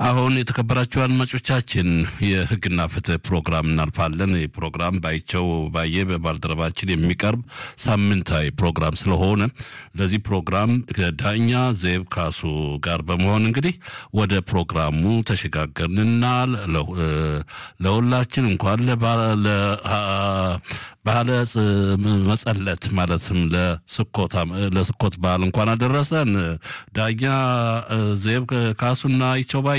አሁን የተከበራችሁ አድማጮቻችን የሕግና ፍትህ ፕሮግራም እናልፋለን። ይህ ፕሮግራም ባይቸው ባየ በባልደረባችን የሚቀርብ ሳምንታዊ ፕሮግራም ስለሆነ ለዚህ ፕሮግራም ከዳኛ ዜብ ካሱ ጋር በመሆን እንግዲህ ወደ ፕሮግራሙ ተሸጋገርንና ለሁላችን እንኳን ባህለ መጸለት ማለትም ለስኮት በዓል እንኳን አደረሰን። ዳኛ ዜብ ካሱና ይቸው ባየ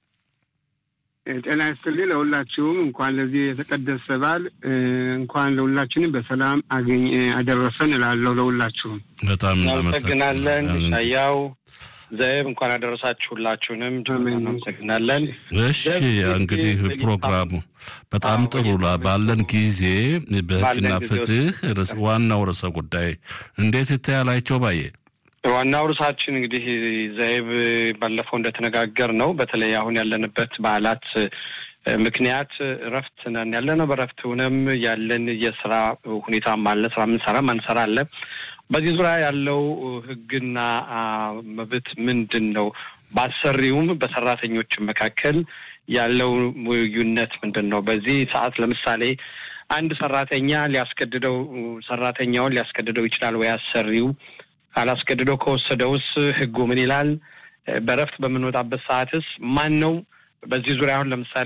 ጤና ይስጥልኝ። ለሁላችሁም እንኳን ለዚህ የተቀደሰ በዓል እንኳን ለሁላችንም በሰላም አገኝ አደረሰን እላለሁ። ለሁላችሁም በጣም እናመሰግናለን። ያው ዘይብ እንኳን አደረሳችሁ ሁላችሁንም እናመሰግናለን። እሺ እንግዲህ ፕሮግራሙ በጣም ጥሩ ባለን ጊዜ በህግና ፍትህ ዋናው ርዕሰ ጉዳይ እንዴት ይታያላቸው ባየ ዋናው ርዕሳችን እንግዲህ ዘይብ ባለፈው እንደተነጋገር ነው። በተለይ አሁን ያለንበት በዓላት ምክንያት እረፍት ነን ያለ ነው። በእረፍት ሆነም ያለን የስራ ሁኔታም አለ። ስራ ምንሰራ ማንሰራ አለ። በዚህ ዙሪያ ያለው ህግና መብት ምንድን ነው? በአሰሪውም በሰራተኞች መካከል ያለው ልዩነት ምንድን ነው? በዚህ ሰዓት ለምሳሌ አንድ ሰራተኛ ሊያስገድደው ሰራተኛውን ሊያስገድደው ይችላል ወይ አሰሪው ካላስገድደው ከወሰደውስ ህጉ ምን ይላል? በእረፍት በምንወጣበት ሰዓትስ ማን ነው በዚህ ዙሪያ አሁን ለምሳሌ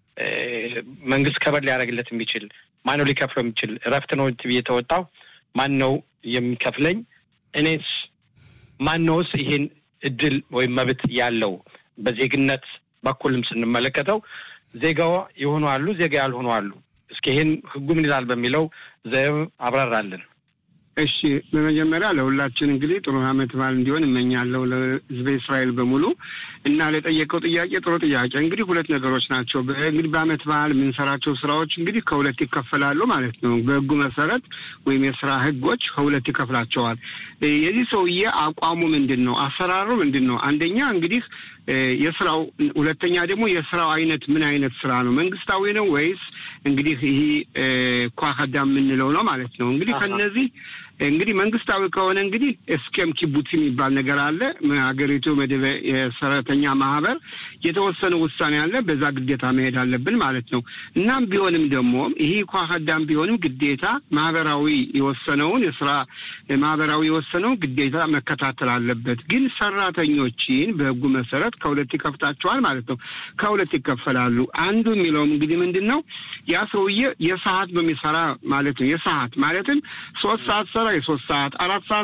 መንግስት ከበር ሊያደርግለት የሚችል ማን ነው ሊከፍለው የሚችል? እረፍት ነው የተወጣው ማን ነው የሚከፍለኝ? እኔስ ማን ነውስ ይሄን እድል ወይም መብት ያለው? በዜግነት በኩልም ስንመለከተው ዜጋው የሆኑ አሉ፣ ዜጋ ያልሆኑ አሉ። እስኪ ይሄን ህጉ ምን ይላል በሚለው ዘብ አብራራለን። እሺ በመጀመሪያ ለሁላችን እንግዲህ ጥሩ ዓመት በዓል እንዲሆን እመኛለሁ ለህዝበ እስራኤል በሙሉ እና ለጠየቀው ጥያቄ ጥሩ ጥያቄ። እንግዲህ ሁለት ነገሮች ናቸው። እንግዲህ በዓመት በዓል የምንሰራቸው ስራዎች እንግዲህ ከሁለት ይከፈላሉ ማለት ነው። በህጉ መሰረት ወይም የስራ ህጎች ከሁለት ይከፍላቸዋል። የዚህ ሰውዬ አቋሙ ምንድን ነው? አሰራሩ ምንድን ነው? አንደኛ እንግዲህ የስራው ሁለተኛ ደግሞ የስራው አይነት ምን አይነት ስራ ነው? መንግስታዊ ነው ወይስ እንግዲህ ይህ ኳከዳ የምንለው ነው ማለት ነው። እንግዲህ ከነዚህ እንግዲህ መንግስታዊ ከሆነ እንግዲህ እስኬም ኪቡት የሚባል ነገር አለ። ሀገሪቱ መደበ የሰራተኛ ማህበር የተወሰነ ውሳኔ አለ። በዛ ግዴታ መሄድ አለብን ማለት ነው። እናም ቢሆንም ደግሞ ይህ ኳከዳም ቢሆንም ግዴታ ማህበራዊ የወሰነውን የስራ ማህበራዊ የወሰነውን ግዴታ መከታተል አለበት። ግን ሰራተኞችን በህጉ መሰረት ከሁለት ይከፍታቸዋል ማለት ነው። ከሁለት ይከፈላሉ። አንዱ የሚለውም እንግዲህ ምንድን ነው ያ ሰውዬ የሰዓት በሚሰራ ማለት ነው። የሰዓት ማለትም ሶስት ሰዓት ሰራ የሶስት ሰዓት አራት ሰዓት